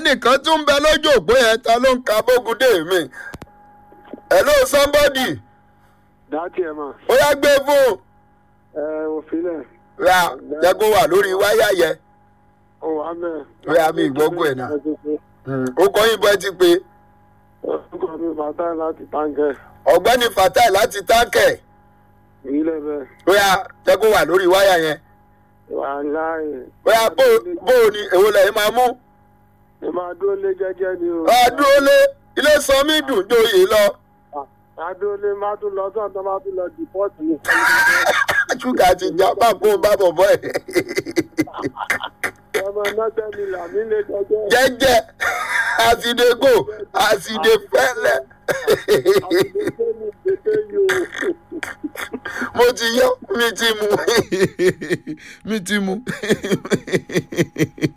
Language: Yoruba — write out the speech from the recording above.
ẹnìkan tún ń bẹ lójú òpó yẹn ta ló ń ka bógúndé mi hello somebody dátì ẹ̀ mà ó yá gbé fún ẹ òfìlẹ̀ ra jẹ́ kó wà lórí wáyà yẹn ó wà mẹ́. Ó yá, mi ìgbógun ẹ̀ náà. ó kọ́ yín bọ́ ẹ ti pé orúkọ mi bàtà láti táǹkẹ̀ ọ̀gbẹ́ni fatai láti táǹkẹ̀ ìbílẹ̀ bẹ́ẹ̀ ó yá jẹ́ kó wà lórí wáyà yẹn wà láàyè. ó yá bó bó o ní èwo lẹ́yìn máa mú ẹ máa dúró lé jẹ́jẹ́ ni o. adúró lé ilé sanmi dùn joyè lọ máa dúró lé má tún lọ sọ́n tó má tún lọ dìpọ́tì ní. ṣúgà ti jà bá kó bá bọ̀bọ̀ ẹ̀ ọmọ mẹ́tẹ́ mi là mí lé jẹ́jẹ́. jẹ́jẹ́ àsìdégò àsìdéfẹ́lẹ́ àtúntò mi pété yìí o. mo ti yọ mi ti mu mi ti mu